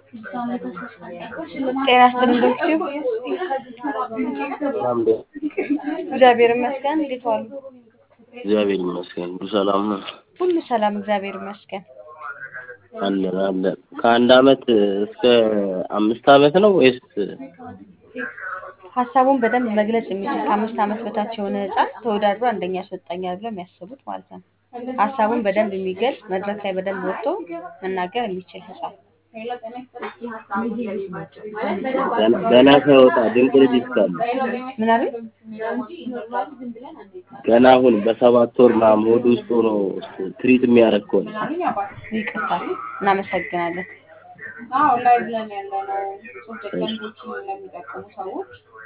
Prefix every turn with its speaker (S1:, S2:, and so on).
S1: ጤና ይስጥልኝ ዶክተር
S2: ሰላም እንዴ?
S1: እግዚአብሔር ይመስገን። እንዴት ዋሉ?
S2: እግዚአብሔር ይመስገን ሁሉ ሰላም ነው።
S1: ሁሉ ሰላም፣ እግዚአብሔር ይመስገን።
S2: አለን አለን። ከአንድ አመት እስከ አምስት አመት ነው ወይስ
S1: ሀሳቡን በደንብ መግለጽ የሚችል ከአምስት ዓመት በታች የሆነ ህፃን ተወዳድሮ አንደኛ ያስወጣኛል ብለው የሚያስቡት ማለት ነው። ሀሳቡን በደንብ የሚገልጽ መድረክ ላይ በደንብ ወጥቶ መናገር የሚችል ህፃን
S2: ገና- ገና ሳይወጣ ድንቅ ልጅ እስካለ
S1: ምን አሉኝ?
S2: ገና አሁን በሰባት ወር ምናምን ሆድ ውስጥ ሆኖ ትሪት የሚያደርግ ከሆነ
S1: ይቅርታ፣ እናመሰግናለን።
S3: አዎ ላይ ብለን ያለ ነው ሶስት ደቂቃ ልጆችን ለሚጠቀሙ ሰዎች